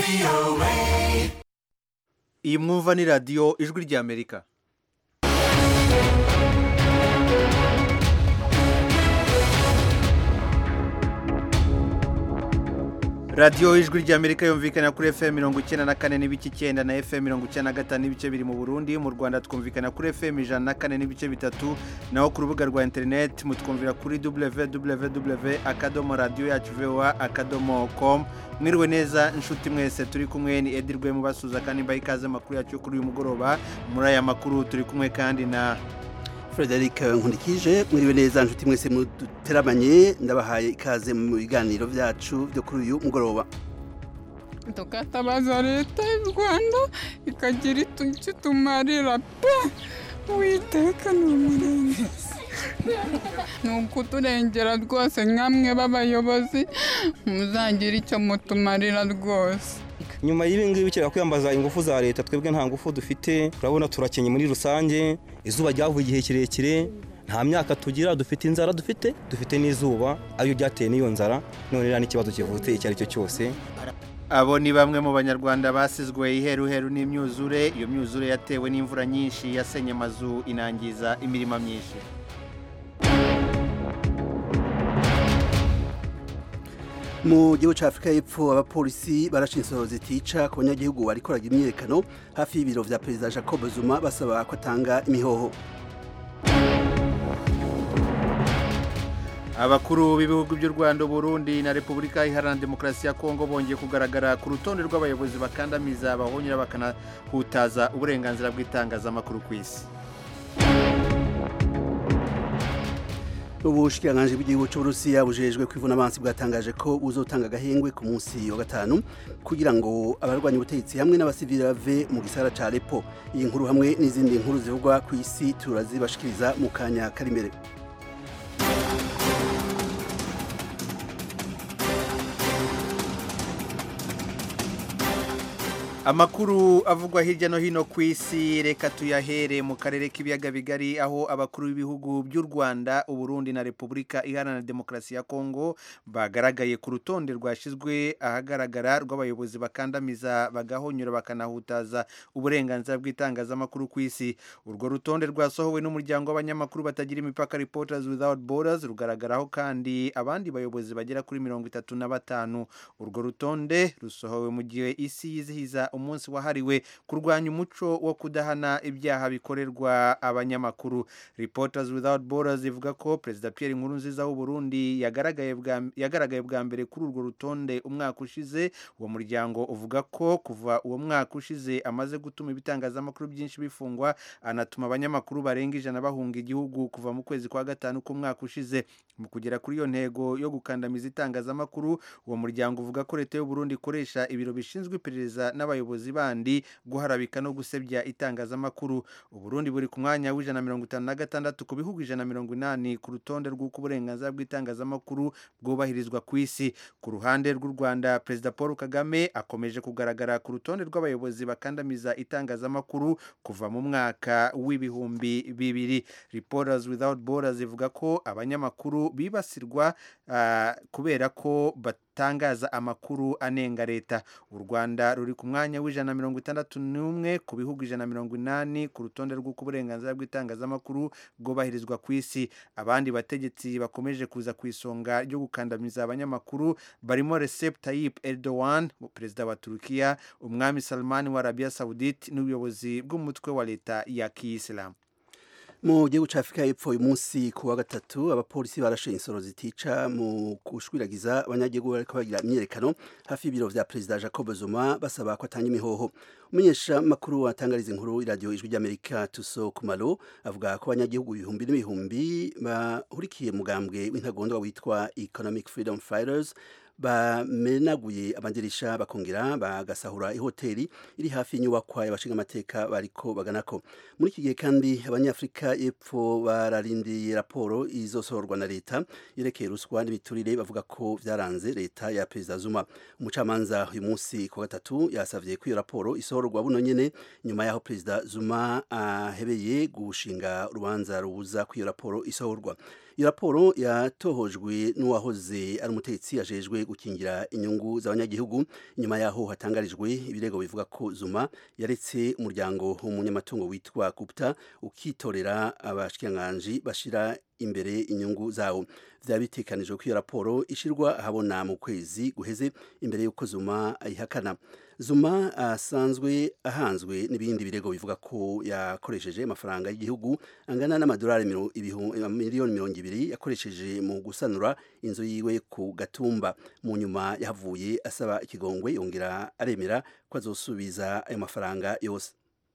iyi mwumva ni radiyo ijwi ry'amerika radiyo ijwi ry'amerika yumvikana kuri fm mirongo icyenda na kane n'ibice icyenda na fm mirongo icyenda na gatanu n'ibice biri mu burundi mu rwanda twumvikana kuri fm ijana na kane n'ibice bitatu naho ku rubuga rwa interineti mutwumvira kuri www akadomo radiyo yacu voa akadomo com mwiriwe neza inshuti mwese turi kumwe ni edirwe mubasuza kandi mbaye ikaze amakuru yacu yo kuri uyu mugoroba muri aya makuru turi kumwe kandi na Frederic Nkundikije mwiriwe neza nshuti mwese muteramanye ndabahaye ikaze mu biganiro byacu byo kuri uyu mugoroba tukatabaza leta y'u rwanda ikagira icyo tumarira pe uwiteka ni umurengezi ni ukuturengera rwose nkamwe b'abayobozi muzagira icyo mutumarira rwose nyuma y'ibi ngibi bikera kwiyambaza ingufu za leta twebwe nta ngufu dufite turabona turakenye muri rusange izuba ryavuye igihe kirekire nta myaka tugira dufite inzara dufite dufite n'izuba ariyo byateye n'iyo nzara none rero n'ikibazo kivutse icyo ari cyo cyose abo ni bamwe mu banyarwanda basizwe iheruheru n'imyuzure iyo myuzure yatewe n'imvura nyinshi yasenye amazu inangiza imirima myinshi mu gihugu cya afurika y'epfo abapolisi barashe insoro zitica ku banyagihugu barikoraga imyiyerekano hafi y'ibiro vya perezida jacob zuma basaba ko atanga imihoho abakuru b'ibihugu by'u rwanda burundi na repubulika iharanira demokarasi ya kongo bongeye kugaragara ku rutonde rw'abayobozi bakandamiza bahonyura bakanahutaza uburenganzira bw'itangazamakuru ku isi ubushikiranganji bw'igihugu cy'uburusiya bujejwe kwivuna abansi bwatangaje ko buzotanga agahengwe ku munsi wa gatanu kugira ngo abarwanya ubutegetsi hamwe n'abasivili bave mu gisagara ca Aleppo iyi nkuru hamwe n'izindi nkuru zivugwa ku isi turazibashikiriza mu kanya kari imbere amakuru avugwa hirya no hino ku isi reka tuyahere mu karere k'ibiyaga bigari aho abakuru b'ibihugu by'u rwanda uburundi na repubulika iharanira demokarasi ya kongo bagaragaye ku rutonde rwashyizwe ahagaragara rw'abayobozi bakandamiza bagahonyura bakanahutaza uburenganzira bw'itangazamakuru ku isi urwo rutonde rwasohowe n'umuryango w'abanyamakuru batagira imipaka reporters without borders rugaragaraho kandi abandi bayobozi bagera kuri mirongo itatu na batanu urwo rutonde rusohowe mu gihe isi yizihiza umunsi wahariwe kurwanya umuco wo kudahana ibyaha bikorerwa abanyamakuru reporters without borders ivuga ko perezida Pierre Nkurunziza w'u Burundi yagaragaye bwa yagaragaye bwa mbere kuri urwo rutonde umwaka ushize uwo muryango uvuga ko kuva uwo mwaka ushize amaze gutuma ibitangazamakuru byinshi bifungwa anatuma abanyamakuru barenga ijana bahunga igihugu kuva mu kwezi kwa gatanu k'umwaka ushize mu kugera kuri iyo ntego yo gukandamiza itangazamakuru uwo muryango uvuga ko leta y'u Burundi ikoresha ibiro bishinzwe iperereza n'abayobozi abayobozi bandi guharabika no gusebya itangazamakuru uburundi buri ku mwanya w'ijana mirongo itanu na gatandatu ku bihugu ijana mirongo inani ku rutonde rw'uko uburenganzira bw'itangazamakuru bwubahirizwa ku isi ku ruhande rw'u rwanda perezida paul kagame akomeje kugaragara ku rutonde rw'abayobozi bakandamiza itangazamakuru kuva mu mwaka w'ibihumbi bibiri reporters without borders ivuga ko abanyamakuru bibasirwa uh, kubera ko batangaza amakuru anenga leta u rwanda ruri ku mwanya w'ijana mirongo itandatu n'umwe ku bihugu ijana mirongo inani ku rutonde rw'uko uburenganzira bw'itangazamakuru bwubahirizwa ku isi abandi bategetsi bakomeje kuza ku isonga ryo gukandamiza abanyamakuru barimo Recep Tayyip Erdogan perezida wa Turukiya umwami Salman wa Arabia Saudite n'ubuyobozi bw'umutwe wa leta ya kiyisilamu mu gihugu cya afurika y'epfo uyu munsi ku wa gatatu abapolisi barashe insoro zitica mu gushwiragiza abanyagihugu bariko bagira imyiyerekano hafi y'ibiro vya perezida jacob zuma basaba ko atanga imihoho umunyesha makuru watangariza inkuru iradiyo ijwi ry'amerika tuso kumalo avuga ko abanyagihugu ibihumbi n'ibihumbi bahurikiye mugambwe w'intagondwa witwa economic freedom fighters bamenaguye amadirisha bakongera bagasahura ihoteli iri hafi y'inyubakwa y'abashinga amateka bariko baganako muri iki gihe kandi abanyafurika y'epfo bararindiye raporo izosohorwa na leta yerekeye ruswa n'ibiturire bavuga ko vyaranze leta ya perezida Zuma umucamanza uyu munsi ku gatatu yasavye ko iyo raporo isohorwa buno nyene nyuma yaho perezida Zuma ahebeye gushinga urubanza rubuza ko iyo raporo isohorwa iyo raporo yatohojwe n'uwahoze ari umutetsi ajejwe gukingira inyungu z'abanyagihugu inyuma yaho hatangarijwe ibirego bivuga ko zuma yaretse umuryango w'umunyamatungo witwa gupta ukitorera abashikiranganji bashira imbere inyungu zawo vyaba bitekanijwe ko iyo raporo ishirwa ahabona mu kwezi guheze imbere y'uko zuma ayihakana zuma asanzwe ahanzwe n'ibindi birego bivuga ko yakoresheje amafaranga y'igihugu angana n'amadolari miliyoni mirongo ibiri yakoresheje mu gusanura inzu yiwe ku gatumba mu nyuma yahavuye asaba ikigongwe yongera aremera ko azosubiza ayo mafaranga yose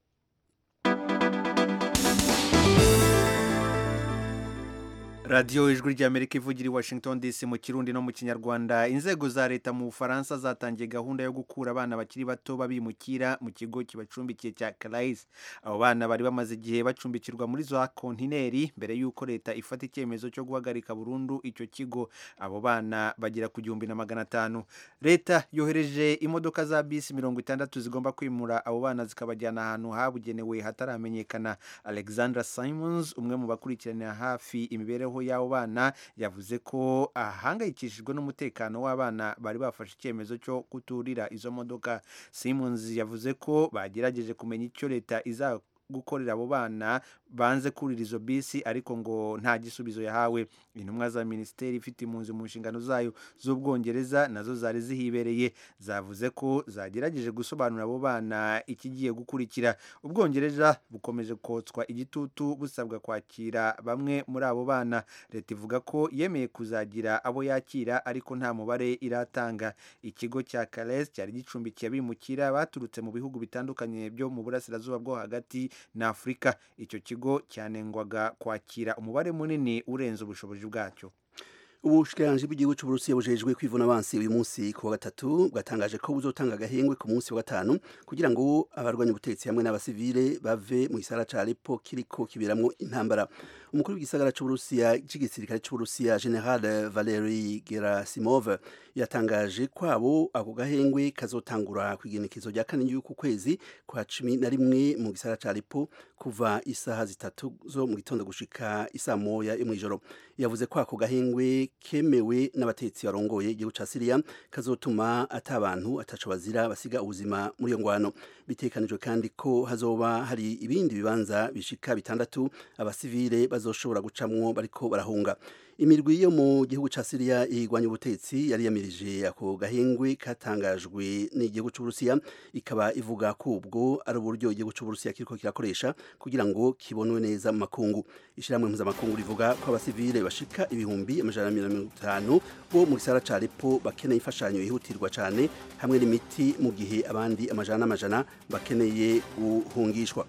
radiyo ijwi ry'amerika ivugira i washington dc mu kirundi no mu kinyarwanda inzego za leta mu bufaransa zatangiye gahunda yo gukura abana bakiri bato babimukira mu kigo kibacumbikiye cya karayisi abo bana bari bamaze igihe bacumbikirwa muri za kontineri mbere y'uko leta ifata icyemezo cyo guhagarika burundu icyo kigo abo bana bagera ku gihumbi na magana atanu leta yohereje imodoka za bisi mirongo itandatu zigomba kwimura abo bana zikabajyana ahantu habugenewe hataramenyekana alexandra simons umwe mu bakurikiranira hafi imibereho y'abo bana yavuze ko ahangayikishijwe n'umutekano w'abana bari bafashe icyemezo cyo kuturira izo modoka simons yavuze ko bagerageje kumenya icyo leta iza gukorera abo bana banze kurira izo bisi ariko ngo nta gisubizo yahawe intumwa za minisiteri ifite impunzi mu nshingano zayo z'ubwongereza nazo zari zihibereye zavuze ko zagerageje gusobanurira abo bana ikigiye gukurikira ubwongereza bukomeje kotswa igitutu busabwa kwakira bamwe muri abo bana leta ivuga ko yemeye kuzagira abo yakira ariko nta mubare iratanga ikigo cya kares cyari gicumbikiye abimukira baturutse mu bihugu bitandukanye byo mu burasirazuba bwo hagati na afurika icyo kigo cyanengwaga kwakira umubare munini urenze ubushobozi bwacyo ubushikiranganji bw'igihugu cy'uburusiya bujejwe kwivuna abansi uyu munsi ku wa gatatu bwatangaje ko buzotanga agahengwe ku munsi wa gatanu kugira ngo abarwanya ubutegetsi hamwe n'abasivile bave mu gisagara ca Aleppo kiriko kiberamwo intambara umukuru w'igisagara cy'uburusiya cy'igisirikare cy'uburusiya general Valery Gerasimov yatangaje kwabo ako gahengwe kazotangura ku igenekezo rya kane y'uku kwezi kwa cumi na rimwe mu gisagara ca Aleppo kuva isaha zitatu zo mu gitondo gushika isaa moya yo mw'ijoro yavuze ko ako gahengwe kemewe n'abatetsi barongoye igihugu ca Syria kazotuma ata abantu ataco bazira basiga ubuzima muri iyo ngwano bitekanijwe kandi ko hazoba hari ibindi bibanza bishika bitandatu abasivile bazoshobora gucamwo bariko barahunga imirwi yo mu gihugu ca Syria igwanya ubutetsi yari yamirije ako gahengwe katangajwe n'igihugu c'Uburusiya ikaba ivuga ko ubwo ari uburyo igihugu c'Uburusiya kiriko kirakoresha kugira ngo kibonwe neza mu makungu ishiramwe mpuzamakungu rivuga ko abasivile bashika ibihumbi amajana mirongo itanu bo mu gisagara ca Aleppo bakeneye imfashanyo yihutirwa cane hamwe n'imiti mu gihe abandi amajana n'amajana bakeneye guhungishwa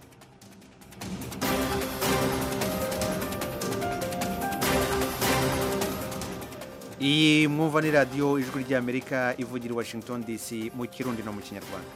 iyi mwumva ni radiyo ijwi ry'amerika ivugira i washington dc mu kirundi no mu kinyarwanda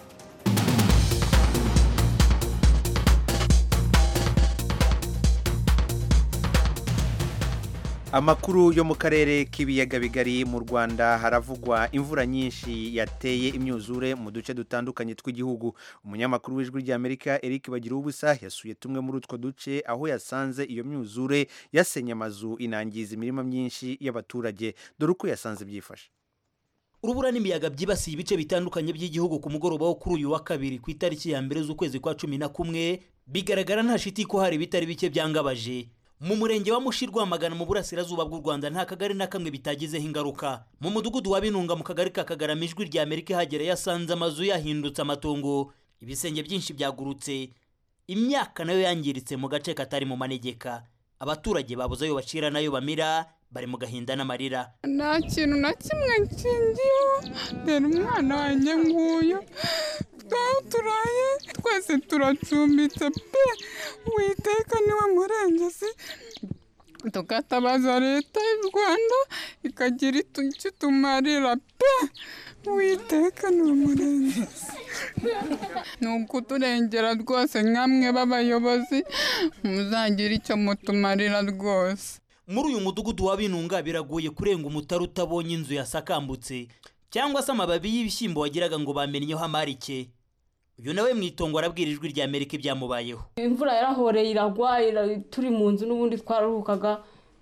amakuru yo mu karere k'ibiyaga bigari mu rwanda haravugwa imvura nyinshi yateye imyuzure mu duce dutandukanye tw'igihugu umunyamakuru w'ijwi ry'amerika eric bagira ubusa yasuye tumwe muri utwo duce aho yasanze iyo myuzure yasenye amazu inangiza imirima myinshi y'abaturage dore uko yasanze byifashe urubura n'imiyaga byibasiye ibice bitandukanye by'igihugu ku mugoroba wo kuri uyu wa kabiri ku itariki ya mbere z'ukwezi kwa cumi na kumwe bigaragara nta shiti ko hari ibitari bike byangabaje mu murenge wa mushi rwamagana mu burasirazuba bw'u rwanda nta kagari na kamwe bitagizeho ingaruka mu mudugudu wa binunga mu kagari ka kagarama ijwi rya amerika ihagera yasanze amazu yahindutse amatongo ibisenge byinshi byagurutse imyaka nayo yangiritse mu gace katari mu manegeka abaturage babuze ayo bacira n'ayo bamira bari mu gahinda n'amarira nta kintu na kimwe nshingiyeho rero umwana wanjye nguyu twaho turaye twese turacumbitse pe witeka niwe murengezi tukatabaza leta y'u rwanda ikagira icyo tumarira pe witeka ni umurengezi ni ukuturengera rwose nkamwe b'abayobozi muzagira icyo mutumarira rwose muri uyu mudugudu wa binunga biragoye kurenga umutari utabonye inzu yasakambutse cyangwa se amababi y'ibishyimbo wagiraga ngo bamennyeho amarike uyu nawe mu itongo arabwira ijwi rya amerika ibyamubayeho imvura yarahoreye iragwa ira- turi mu nzu n'ubundi twararuhukaga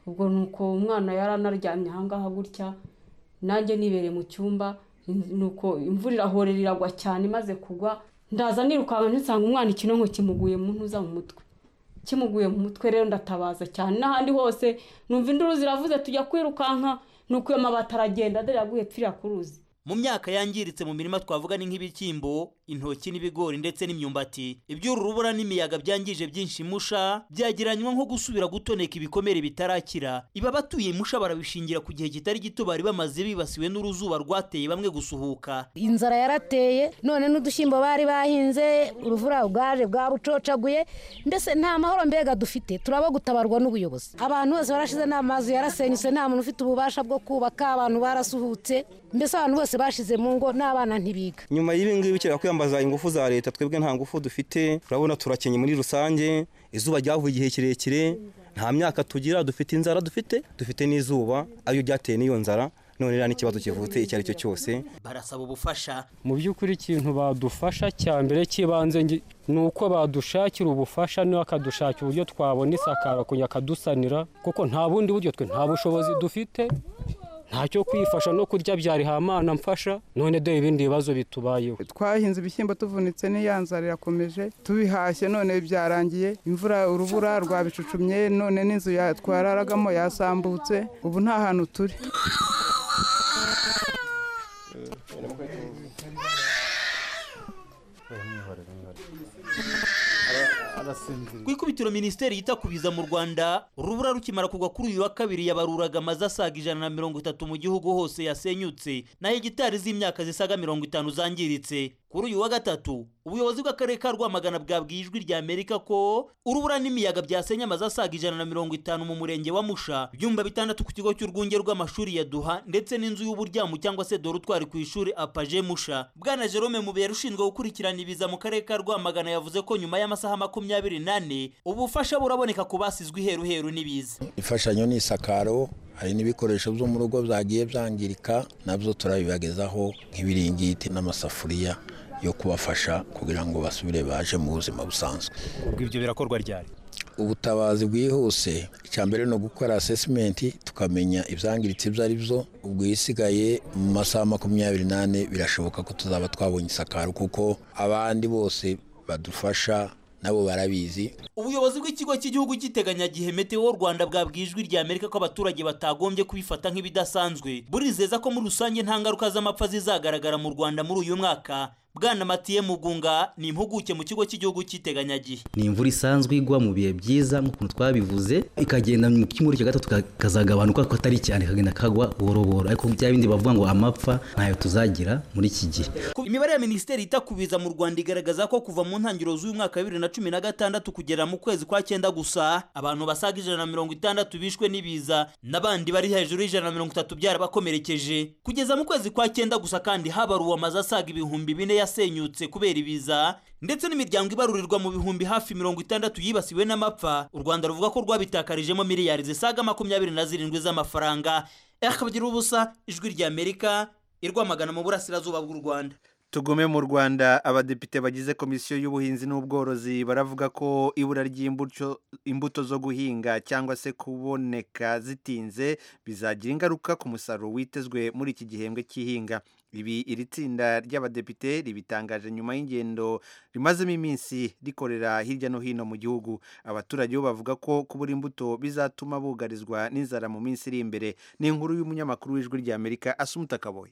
ubwo ni uko umwana yari anaryamye ahangaha gutya nanjye nibereye mu cyumba ni uko imvura irahorera iragwa cyane imaze kugwa ndaza nirukanka ntisanga umwana ikinonko kimuguye mu ntuza mu mutwe kimuguye mu mutwe rero ndatabaza cyane n'ahandi hose numva induru ziravuze tujya kwirukanka nuko iyo mabati aragenda dore yaguye pfiriya ku ruzi mu myaka yangiritse mu mirima twavuga ni nk'ibishyimbo intoki n'ibigori ndetse n'imyumbati iby'uru rubura n'imiyaga byangije byinshi musha byageranywa nko gusubira gutoneka ibikomere bitarakira iba abatuye musha barabishingira ku gihe kitari gito bari bamaze bibasiwe n'uruzuba rwateye bamwe gusuhuka inzara yarateye none n'udushyimbo bari bahinze uruvura bwaje bwarucocaguye mbese nta mahoro mbega dufite turaba gutabarwa n'ubuyobozi abantu bose barashize n'amazu yarasenyutse nta muntu ufite ububasha bwo kubaka abantu barasuhutse mbese abantu bose bashize mu ngo n'abana ntibiga nyuma y'ibi ngibi bikera kwiyambaza ingufu za leta twebwe nta ngufu dufite urabona turakenye muri rusange izuba ryavuye igihe kirekire nta myaka tugira dufite inzara dufite dufite n'izuba ariyo ryateye n'iyo nzara none rero n'ikibazo kivutse icyo ari cyo cyose barasaba ubufasha mu by'ukuri ikintu badufasha cya mbere cy'ibanze ni uko badushakira ubufasha niba akadushakira uburyo twabona isakara kugira akadusanira kuko nta bundi buryo twe nta bushobozi dufite ntacyo kwifasha no kurya byari hamana mfasha none dore ibindi bibazo bitubayeho twahinze ibishyimbo tuvunitse n'iyanzara irakomeje tubihashye none byarangiye imvura urubura rwabicucumye none n'inzu twararagamo yasambutse ubu nta hantu turi ku ikubitiro minisiteri yita ku biza mu rwanda urubura rukimara kugwa kuri uyu wa kabiri yabaruraga amazu asaga ijana na mirongo itatu mu gihugu hose yasenyutse na hegitari z'imyaka zisaga mirongo itanu zangiritse kuri uyu wa gatatu ubuyobozi bw'akarere ka rwamagana bwabwiye ijwi rya amerika ko urubura n'imiyaga byasenye amazu asaga ijana na mirongo itanu mu murenge wa musha ibyumba bitandatu ku kigo cy'urwunge rw'amashuri ya duha ndetse n'inzu y'uburyamu cyangwa se dorutwari ku ishuri apaje musha bwana jerome mubera ushinzwe gukurikirana ibiza mu karere ka rwamagana yavuze ko nyuma y'amasaha makumyabiri n'ane ubufasha buraboneka ku basizwe iheruheru n'ibiza imfashanyo ni isakaro hari n'ibikoresho byo mu rugo byagiye byangirika nabyo turabibagezaho nk'ibiringiti n'amasafuriya yo kubafasha kugira ngo basubire baje mu buzima busanzwe ubwo ibyo birakorwa ryari ubutabazi bwihuse icya mbere ni ugukora asesimenti tukamenya ibyangiritse ibyo ari byo ubwo isigaye mu masaha makumyabiri n'ane birashoboka ko tuzaba twabonye isakaro kuko abandi bose badufasha nabo barabizi ubuyobozi bw'ikigo cy'igihugu cy'iteganyagihe meteo rwanda bwabwiye ijwi rya amerika ko abaturage batagombye kubifata nk'ibidasanzwe burizeza ko muri rusange nta ngaruka z'amapfa zizagaragara mu rwanda muri uyu mwaka bwana matiye mugunga ni impuguke mu kigo cy'igihugu cy'iteganyagihe ni imvura isanzwe igwa mu bihe byiza nk'ukuntu twabivuze ikagenda mu kimuri cya gatatu kazagabanuka ko atari cyane kagenda kagwa buhoro buhoro ariko bya bindi bavuga ngo amapfa ntayo tuzagira muri iki gihe imibare ya minisiteri ita ku biza mu rwanda igaragaza ko kuva mu ntangiriro z'uyu mwaka wa bibiri na cumi na gatandatu kugera mu kwezi kwa cyenda gusa abantu basaga ijana na mirongo itandatu bishwe n'ibiza n'abandi bari hejuru y'ijana na mirongo itatu byarabakomerekeje kugeza mu kwezi kwa cyenda gusa kandi habaruwe amazu asaga ibihumbi bine yasenyutse kubera ibiza ndetse n'imiryango ibarurirwa mu bihumbi hafi mirongo itandatu yibasiwe n'amapfa u rwanda ruvuga ko rwabitakarijemo miliyari zisaga makumyabiri na zirindwi z'amafaranga akabagira ubusa ijwi rya amerika irwamagana mu burasirazuba bw'u rwanda tugume mu rwanda abadepite bagize komisiyo y'ubuhinzi n'ubworozi baravuga ko ibura ry'imbuto zo guhinga cyangwa se kuboneka zitinze bizagira ingaruka ku musaruro witezwe muri iki gihembwe cy'ihinga ibi iri tsinda ry'abadepite ribitangaje nyuma y'ingendo rimazemo iminsi rikorera hirya no hino mu gihugu abaturage bo bavuga ko kubura imbuto bizatuma bugarizwa n'inzara mu minsi iri imbere ni inkuru y'umunyamakuru w'ijwi ry'amerika asumuta kaboye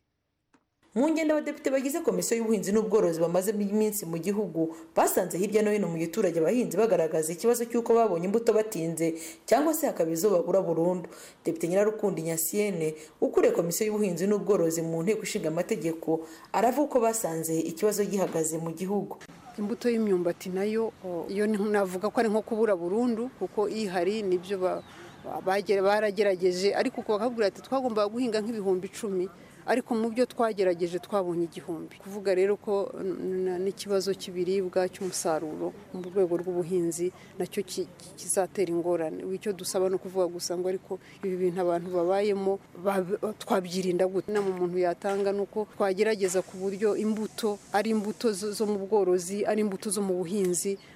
mu ngendo abadepite bagize komisiyo y'ubuhinzi n'ubworozi bamazemo iminsi mu gihugu basanze hirya no hino mu giturage abahinzi bagaragaza ikibazo cy'uko babonye imbuto batinze cyangwa se hakaba izo babura burundu depite nyirarukundi nyasiyene ukuriye komisiyo y'ubuhinzi n'ubworozi mu nteko ishinga amategeko aravuga ko basanze ikibazo gihagaze mu gihugu imbuto y'imyumbati nayo iyo navuga ko ari nko kubura burundu kuko ihari nibyo baragerageje ariko bakabwira ati twagombaga guhinga nk'ibihumbi icumi ariko mu byo twagerageje twabonye igihumbi kuvuga rero ko n'ikibazo cy'ibiribwa cy'umusaruro mu rwego rw'ubuhinzi nacyo kizatera ingorane icyo dusaba ni ukuvuga gusa ngo ariko ibi bintu abantu babayemo twabyirinda gute inama umuntu yatanga ni uko twagerageza ku buryo imbuto ari imbuto zo mu bworozi ari imbuto zo mu buhinzi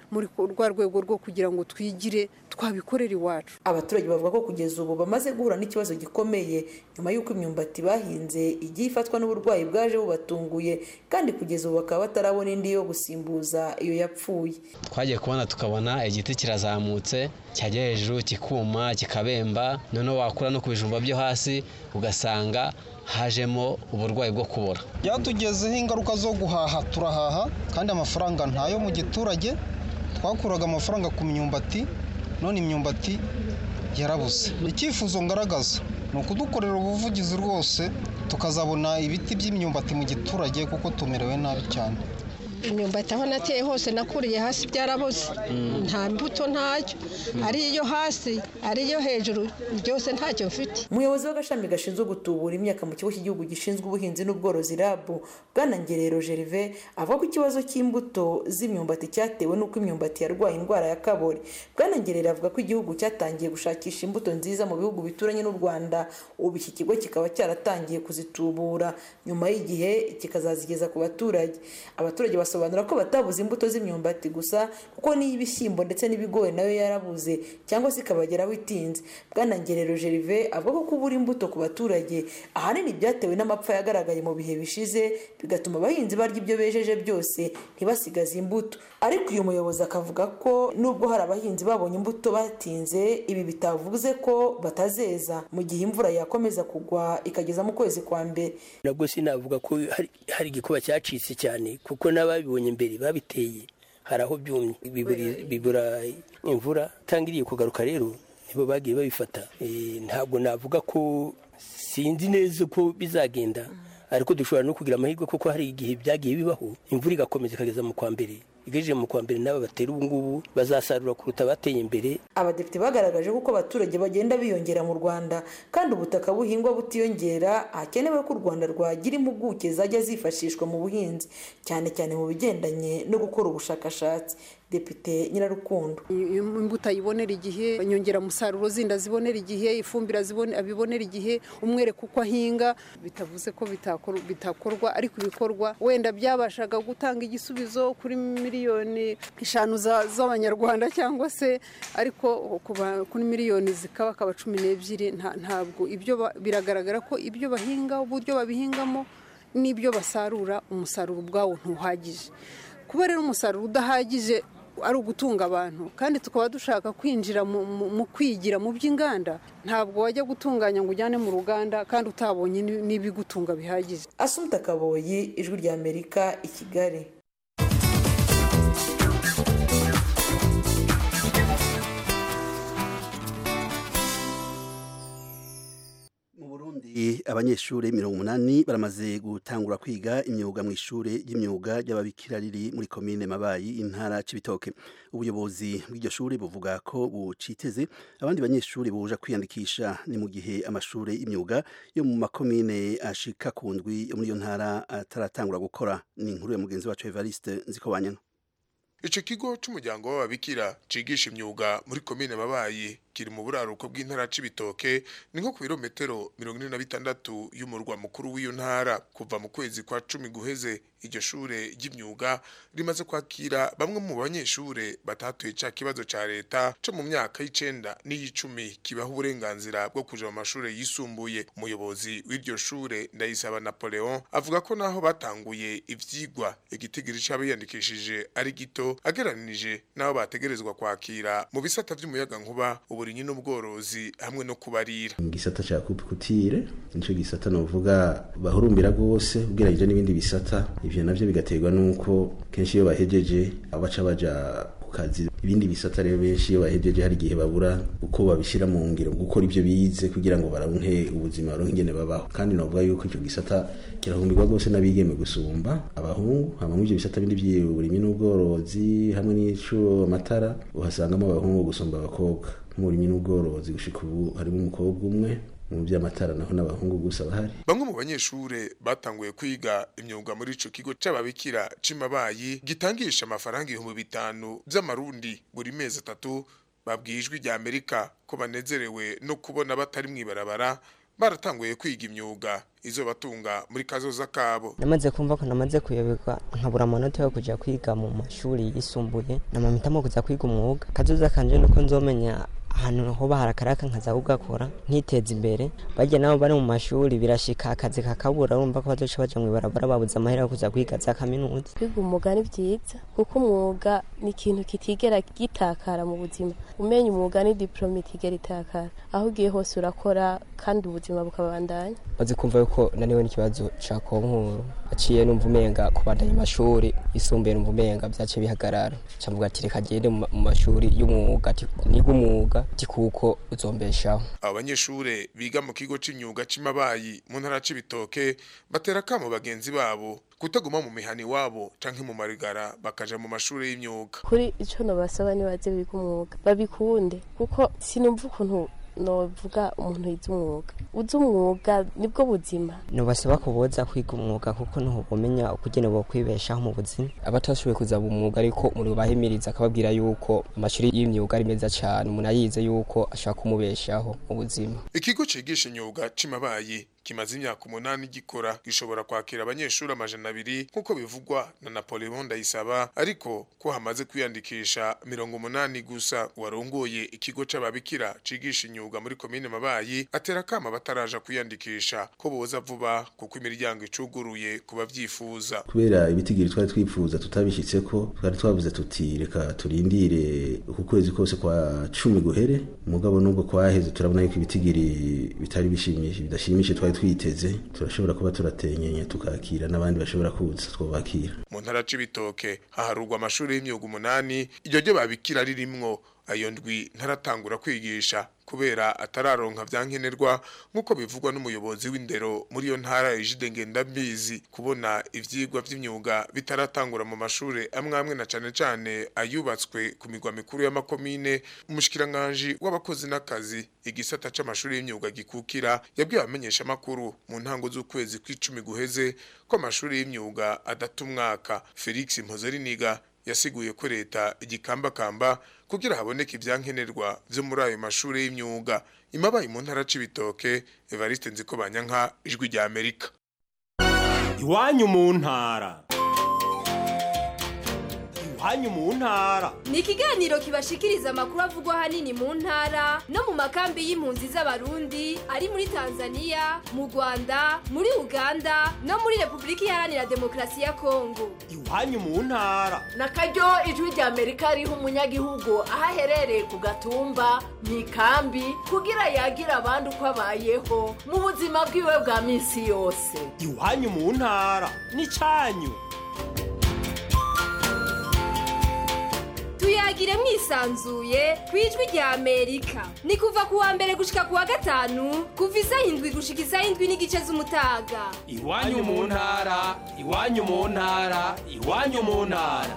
muri rwa rwego rwo kugira ngo twigire twabikorera iwacu abaturage bavuga ko kugeza ubu bamaze guhura n'ikibazo gikomeye nyuma y'uko imyumbati bahinze igiye ifatwa n'uburwayi bwaje bubatunguye kandi kugeza ubu bakaba batarabona indi yo gusimbuza iyo yapfuye twagiye kubona tukabona igiti kirazamutse cyajya hejuru kikuma kikabemba noneho wakura no ku bijumba byo hasi ugasanga hajemo uburwayi bwo kubora byatugezeho ingaruka zo guhaha turahaha kandi amafaranga ntayo mu giturage twakuraga amafaranga ku myumbati none imyumbati yarabuze icyifuzo ngaragaza ni ukudukorera ubuvugizi rwose tukazabona ibiti by'imyumbati mu giturage kuko tumerewe nabi cyane imyumbati aho nateye hose nakuriye hasi byarabuze nta mbuto ntacyo ari iyo hasi ari iyo hejuru byose ntacyo mfite umuyobozi w'agashami gashinzwe gutubura imyaka mu kigo cy'igihugu gishinzwe ubuhinzi n'ubworozi rabu bwana ngerero gerve avuga ko ikibazo cy'imbuto z'imyumbati cyatewe n'uko imyumbati yarwaye indwara ya kabori bwana ngerero avuga ko igihugu cyatangiye gushakisha imbuto nziza mu bihugu bituranye n'u rwanda ubu iki kigo kikaba cyaratangiye kuzitubura nyuma y'igihe kikazazigeza ku baturage abaturage basobanura ko batabuze imbuto z'imyumbati gusa kuko n'iy'ibishyimbo ndetse n'ibigori nayo yarabuze cyangwa se ikabageraho itinze bwana ngerero gerve avuga ko kubura imbuto ku baturage ahanini byatewe n'amapfa yagaragaye mu bihe bishize bigatuma abahinzi barya ibyo bejeje byose ntibasigaze imbuto ariko uyu muyobozi akavuga ko nubwo hari abahinzi babonye imbuto batinze ibi bitavuze ko batazeza mu gihe imvura yakomeza kugwa ikageza mu kwezi kwa mbere nabwo sinavuga ko hari igikuba cyacitse cyane kuko n'ababibonye mbere babiteye hari aho byumye bibura imvura itangiriye kugaruka rero nibo bagiye babifata ntabwo navuga ko sinzi neza uko bizagenda ariko dushobora no kugira amahirwe kuko hari igihe byagiye bibaho imvura igakomeza ikageza mu kwa mbere igejeje mu kwa mbere n'aba batera ubu ngubu bazasarura kuruta abateye imbere abadepite bagaragaje ko abaturage bagenda biyongera mu rwanda kandi ubutaka buhingwa butiyongera hakenewe ko u rwanda rwagira impuguke zajya zifashishwa mu buhinzi cyane cyane mu bigendanye no gukora ubushakashatsi depite nyirarukundo imbuto ayibonera igihe inyongeramusaruro zindi azibonera igihe ifumbire abibonera igihe umwereka uko ahinga bitavuze ko bitakorwa ariko ibikorwa wenda byabashaga gutanga igisubizo kuri miliyoni eshanu z'abanyarwanda cyangwa se ariko kuri miliyoni zikaba akaba cumi n'ebyiri ntabwo ibyo biragaragara ko ibyo bahinga uburyo babihingamo n'ibyo basarura umusaruro ubwawo ntuhagije kuba rero umusaruro udahagije ari ugutunga abantu kandi tukaba dushaka kwinjira mu kwigira mu by'inganda ntabwo wajya gutunganya ngo ujyane mu ruganda kandi utabonye n'ibigutunga bihagije asumta kaboyi ijwi rya amerika i kigali abanyeshuri mirongo umunani baramaze gutangura kwiga imyuga mu ishuri ry'imyuga ry'ababikira riri muri komine mabayi intara c'ibitoke ubuyobozi bw'iryo shuri buvuga ko buciteze abandi banyeshuri buja kwiyandikisha ni mu gihe amashuri y'imyuga yo mu makomine ashika ku ndwi yo muri iyo ntara ataratangura gukora ni inkuru ya mugenzi wacu Evariste Nzikobanyana ico kigo c'umuryango w'ababikira cigisha imyuga muri komine mabayi kiri mu buraruko bw'intara c'ibitoke ni nko ku birometero mirongo ine na bitandatu y'umurwa mukuru w'iyo ntara kuva mu kwezi kwa cumi guheze iryo shure ry'imyuga rimaze kwakira bamwe mu banyeshure batatuye ca kibazo ca leta co mu myaka y'icenda n'iy'icumi kibaha uburenganzira bwo kuja mu mashure yisumbuye umuyobozi w'iryo shure ndayisaba napoleon avuga ko naho batanguye ivyigwa igitigiri c'abiyandikishije ari gito ageranije n'abo bategerezwa kwakira mu bisata vy'umuyagankuba uburimyi n'ubworozi hamwe no kubarira igisata ca kupikutire nico gisata novuga bahurumbira rwose ugereranyije n'ibindi bisata ivyo navyo bigaterwa nuko kenshi iyo bahejeje abaca baja ku kazi ibindi bisata rero benshi iyo bahejeje hari igihe babura uko babishira mu ngiro gukora ivyo bize kugira ngo baronke ubuzima baronke ingene babaho kandi novuga yuko ico gisata kirahumbirwa rwose n'abigeme gusumba abahungu hama muri ivyo bisata bindi vy'uburimyi n'ubworozi hamwe n'ico amatara uhasangamo abahungu gusumba abakobwa nk'uburimyi n'ubworozi gushika ubu harimo umukobwa umwe mu by'amatara naho n'abahungu gusa bahari bamwe mu banyeshure batanguye kwiga imyuga muri ico kigo c'ababikira c'imabayi gitangisha amafaranga ibihumbi bitanu vy'amarundi buri mezi atatu babwiye ijwi rya amerika ko banezerewe no kubona batari mw'ibarabara baratanguye kwiga imyuga izo batunga muri kazoza kabo namaze kumva ko namaze kuyoberwa nkabura amanota yo kujya kwiga mu mashuri yisumbuye namamitamo kuza kwiga umwuga kazoza kanje nuko nzomenya ahantu hoba harakaraka nkaza kugakora nkiteza imbere bajya nabo bari mu mashuri birashika akazi kakabura urumva ko bazoca baja mw'ibarabara babuze amahera yo kuza kwiga za kaminuza kwiga umwuga ni byiza kuko umwuga ni ikintu kitigera gitakara mu buzima umenya umwuga ni diplome itigera itakara aho ugiye hose urakora kandi ubuzima bukabandanya maze kumva yuko naniwe n'ikibazo ca konkuru aciye numva umenga kubandanya amashuri yisumbuye numva umenga vyaciye bihagarara camvuga ati reka gende mu mashuri y'umwuga niga umwuga ti kuko uzombeshaho abo banyeshure biga mu kigo c'imyuga c'imabayi mu ntara c'ibitoke batera kamo bagenzi babo kutaguma mu mihani wabo canke mu marigara bakaja mu mashuri y'imyuga kuri ico nobasaba nibaze biga umwuga babikunde kuko sinumva ukuntu novuga umuntu yize umwuga uzi umwuga nibwo buzima nubasaba ko boza kwiga umwuga kuko niho bumenya ukugene bo kwibeshaho mu buzima abatashoboye kuza mu mwuga ariko muri bahimiriza akababwira yuko amashuri y'imyuga ari meza cyane umuntu ayize yuko ashaka kumubeshaho mu buzima ikigo cigisha imyuga c'imabayi kimaze imyaka umunani gikora gishobora kwakira abanyeshuri amajana abiri nk'uko bivugwa na Napoleon Ndayisaba ariko ko hamaze kwiyandikisha mirongo umunani gusa warongoye ikigo c'ababikira cigisha imyuga muri komine Mabayi atera kama bataraja kwiyandikisha ko boza vuba kuko imiryango icuguruye ku bavyifuza kubera ibitigiri twari twifuza tutabishitseko twari twavuze tuti reka turindire uku kwezi kose kwa cumi guhere mugabo nubwo kwaheze turabona yuko ibitigiri bitari bishimishije bidashimishije twari twiteze turashobora kuba turatenyenye tukakira n'abandi bashobora kuza twubakira mu ntara c'ibitoke haharurwa amashuri y'imyuga umunani iryo ryo babikira ririmwo ayo ndwi ntaratangura kwigisha kubera atararonka vyankenerwa nk'uko bivugwa n'umuyobozi w'indero muri iyo ntara Ejide Ngendambizi kubona ivyigwa vy'imyuga bitaratangura mu mashure amwe amwe na cane cane ayubatswe ku migwa mikuru y'amakomine umushikiranganje w'abakozi n'akazi igisata c'amashuri y'imyuga gikukira yabwiye abamenyesha makuru mu ntango z'ukwezi kw'icumi guheze ko amashuri y'imyuga adata umwaka Felix Mpozeriniga yasiguye ko leta igikambakamba kugira haboneke ivyankenerwa vyo muri ayo mashuri y'imyuga imabaye mu ntara c'ibitoke Evariste Nziko Banyanka ijwi rya Amerika iwanyu mu ntara iwanyu mu ntara ni ikiganiro kibashikiriza amakuru avugwa ahanini mu ntara no mu makambi y'impunzi z'abarundi ari muri tanzania mu rwanda muri uganda no muri repubulika iharanira demokarasi ya kongo iwanyu mu ntara na karyo ijwi rya amerika riha umunyagihugu aho aherereye ku gatumba mu ikambi kugira yagira abandi uko abayeho mu buzima bwiwe bwa minsi yose iwanyu mu ntara n'icanyu tuyagire mwisanzuye ku ijwi rya amerika ni kuva ku wa mbere gushika ku wa gatanu kuva isaha indwi gushika isaha indwi n'igice z'umutaga iwanyu mu ntara iwanyu mu ntara iwanyu mu ntara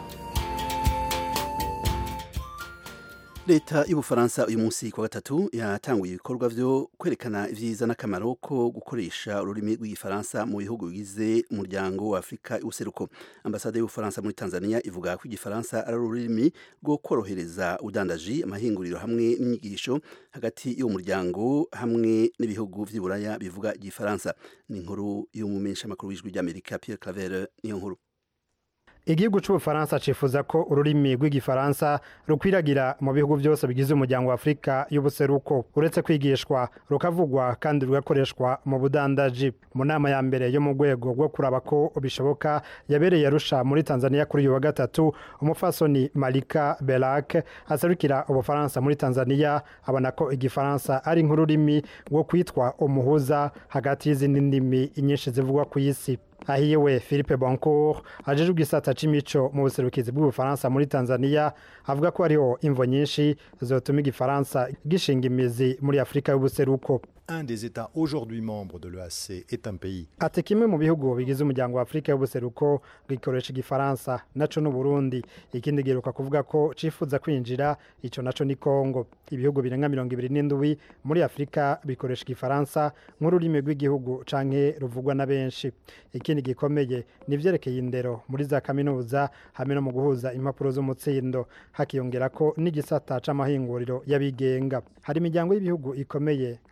leta y'ubufaransa uyu munsi ku wa gatatu yatanguye ibikorwa byo kwerekana ibyiza n'akamaro ko gukoresha ururimi rw'igifaransa mu bihugu bigize umuryango wa afurika y'ubuseruko ambasade y'ubufaransa muri tanzania ivuga ko igifaransa ari ururimi rwo korohereza udandaji amahinguriro hamwe n'inyigisho hagati y'uwo muryango hamwe n'ibihugu by'iburaya bivuga igifaransa ni inkuru y'umumenyeshamakuru w'ijwi ry'amerika pierre claver niyo nkuru igihugu cy'ubufaransa cifuza ko ururimi rw'igifaransa rukwiragira mu bihugu byose bigize umuryango wa afurika y'ubuseruko uretse kwigishwa rukavugwa kandi rugakoreshwa mu budandaji mu nama ya mbere yo mu rwego rwo kuraba ko bishoboka yabereye arusha muri tanzania kuri uyu wa gatatu umufasoni malika berak aserukira ubufaransa muri tanzania abona ko igifaransa ari nk'ururimi rwo kwitwa umuhuza hagati y'izindi ndimi nyinshi zivugwa ku isi ahiwe philippe boncourt ajejwe igisata c'imico mu buserukizi bw'ubufaransa muri tanzania avuga ko hariho imvo nyinshi zotuma igifaransa gishinga imizi muri afurika y'ubuseruko un des États aujourd'hui membres de l'EAC est un pays. ati kimwe mu bihugu bigize umuryango wa afurika y'ubuseruko gikoresha igifaransa naco n'uburundi ikindi giheruka kuvuga ko cifuza kwinjira ico naco ni kongo ibihugu birenga mirongo ibiri n'indwi muri afurika bikoresha igifaransa nk'ururimi rw'igihugu canke ruvugwa na benshi ikindi gikomeye ni ivyerekeye indero muri za kaminuza hamwe no mu guhuza impapuro z'umutsindo hakiyongera ko n'igisata c'amahinguriro y'abigenga hari imiryango y'ibihugu ikomeye nka afurika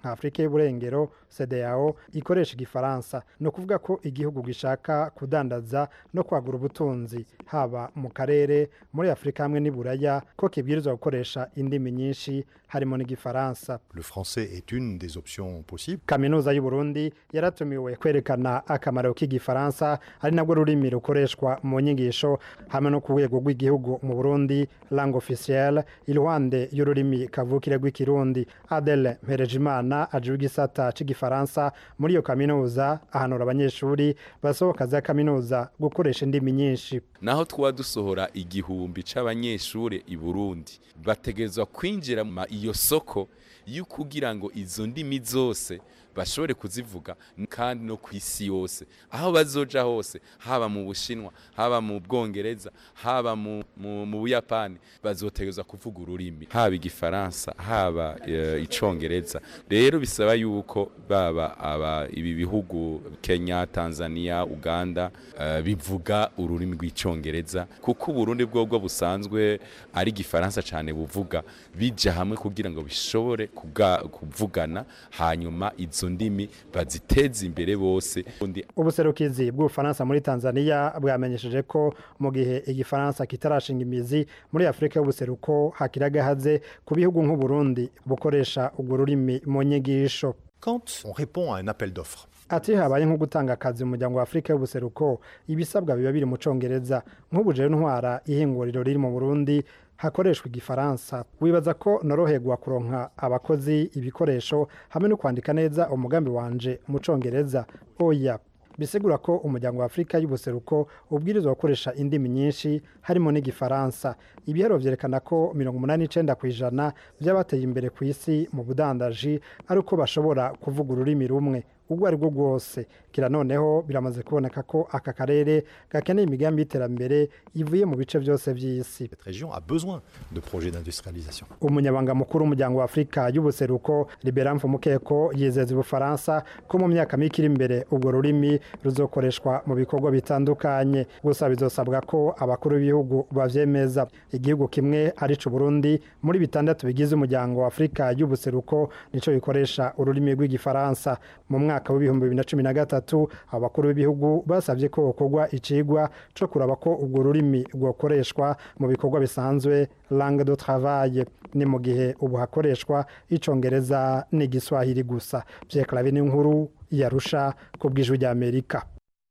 y'uburengero CEDEAO ikoresha igifaransa ni ukuvuga ko igihugu gishaka kudandaza no kwagura ubutunzi haba mu karere muri afurika hamwe n'iburaya ko kibwirizwa gukoresha indimi nyinshi harimo n'igifaransa Le français est une des options possibles. kaminuza y'u Burundi yaratumiwe kwerekana akamaro k'igifaransa ari nabwo rurimi rukoreshwa mu nyigisho hamwe no ku rwego rw'igihugu mu Burundi langue officielle iruhande y'ururimi kavukire rw'ikirundi Adele Mperejimana aje igisata c'igifaransa muri iyo kaminuza ahanura abanyeshuri basohoka za kaminuza gukoresha indimi nyinshi naho twaba dusohora igihumbi c'abanyeshuri i Burundi bategerezwa kwinjira mu iyo soko y'ukugira ngo izo ndimi zose bashobore kuzivuga kandi no ku isi yose aho bazoja hose haba mu bushinwa haba mu bwongereza haba mu, mu, mu buyapani bazotegerezwa kuvuga ururimi haba igifaransa haba uh, icongereza rero bisaba yuko baba aba ibi bihugu Kenya Tanzania Uganda uh, bivuga ururimi rw'icongereza kuko uburundi bwobwo busanzwe ari igifaransa cyane buvuga bija hamwe kugira ngo bishobore kuvugana hanyuma izo ndimi baziteza imbere bose ubuserukizi bw'ubufaransa muri tanzania bwamenyesheje ko mu gihe igifaransa kitarashinga imizi muri afurika y'ubuseruko hakiragahaze ku bihugu nk'uburundi bukoresha urwo rurimi mu nyigisho Quand on répond à un appel d'offres, ati habaye nko gutanga akazi mu muryango wa afurika y'ubuseruko ibisabwa biba biri mu congereza nk'ubu jewe ntwara ihinguriro riri mu burundi hakoreshwa igifaransa wibaza ko noroherwa kuronka abakozi ibikoresho hamwe no kwandika neza umugambi wanje mu congereza oya bisigura ko umuryango wa afurika y'ubuseruko ubwirizwa gukoresha indimi nyinshi harimo n'igifaransa ibihero vyerekana ko mirongo umunani n'icenda ku ijana vy'abateye imbere ku isi mu budandaji ari uko bashobora kuvuga ururimi rumwe ubwo ari bwo bwose kira noneho biramaze kuboneka ko aka karere gakeneye imigambi y'iterambere ivuye mu bice byose by'isi cette région a besoin de projets d'industrialisation. umunyabanga mukuru w'umuryango wa afurika y'ubuseruko libera mfumukeko yizeza ubufaransa ko mu myaka mike iri imbere urwo rurimi ruzokoreshwa mu bikorwa bitandukanye gusa bizosabwa ko abakuru b'ibihugu bavyemeza igihugu kimwe arico Burundi muri bitandatu bigize umuryango wa afurika y'ubuseruko nico gikoresha ururimi rw'igifaransa mu mwaka w'ibihumbi bibiri na cumi na gatatu abakuru b'ibihugu basabye ko gukorwa icigwa co kuraba ko urwo rurimi rwokoreshwa mu bikorwa bisanzwe langue de travail ni mu gihe ubu hakoreshwa icongereza n'igiswahili gusa Pierre Claver ni inkuru yarusha ku bw'ijwi ry'Amerika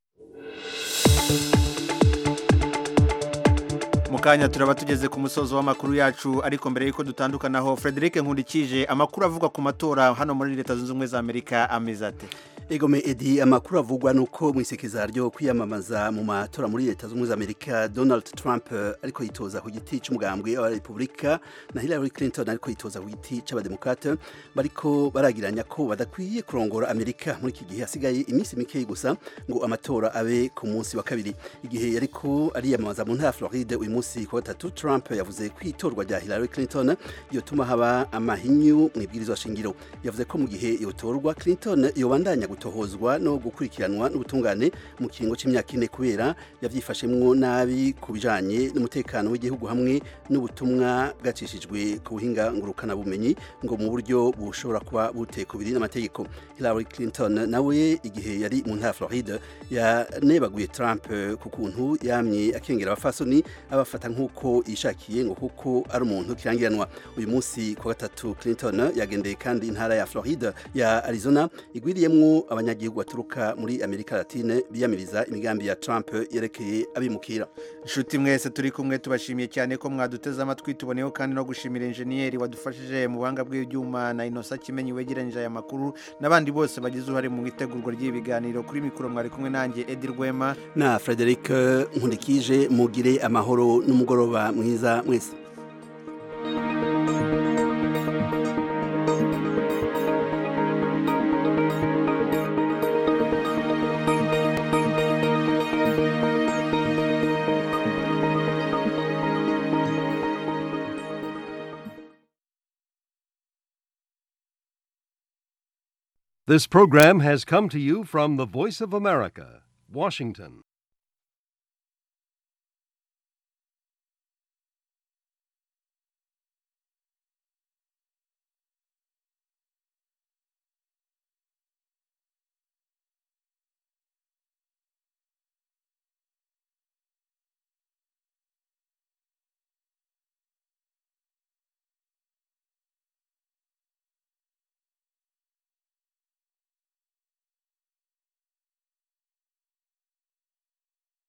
mu kanya turaba tugeze ku musozo w'amakuru yacu ariko mbere y'uko dutandukanaho Frederic Nkundikije amakuru avugwa ku matora hano muri leta zunze ubumwe za Amerika ameze ate Egome Edi amakuru avugwa nuko mu isekeza ryo kwiyamamaza mu matora muri leta z'ubumwe za Amerika Donald Trump uh, ariko yitoza ku giti c'umugambwe wa Republika na Hillary Clinton ariko yitoza ku giti c'abademokrate bariko baragiranya ko badakwiye kurongora Amerika muri iki gihe hasigaye iminsi mike gusa ngo amatora abe ku munsi wa kabiri igihe yariko ariyamamaza mu ntara Floride uyu munsi ku gatatu Trump yavuze ko itorwa rya Hillary Clinton yotuma haba amahinyu mu ibwirizwa shingiro yavuze ko mu gihe yotorwa Clinton yobandanya gutohozwa no gukurikiranwa n'ubutungane mu kiringo c'imyaka ine kubera yavyifashemwo nabi ku bijanye n'umutekano w'igihugu hamwe n'ubutumwa bwacishijwe ku buhinga ngurukana bumenyi ngo mu buryo bushobora kuba butekubiri n'amategeko Hillary Clinton nawe igihe yari mu ntara Floride yanebaguye Trump ku kuntu yamye akengera abafasoni abafata nk'uko yishakiye ngo kuko ari umuntu kirangiranwa uyu munsi ku gatatu Clinton yagendeye kandi intara ya Florida ya Arizona igwiriyemwo abanyagihugu baturuka muri Amerika Latine biyamiriza imigambi ya Trump yerekeye abimukira inshuti mwese turi kumwe tubashimiye cyane ko mwaduteze amatwi tuboneyeho kandi no gushimira enjeniyeri wadufashije mu buhanga bw'ibyuma na inosa kimenyi wegeranyije aya makuru n'abandi bose bagize uruhare mu itegurwa ry'ibi biganiro kuri mikoro mwari kumwe nanjye Edi Rwema na Frederic Nkundikije mugire amahoro n'umugoroba mwiza mwese This program has come to you from the Voice of America, Washington.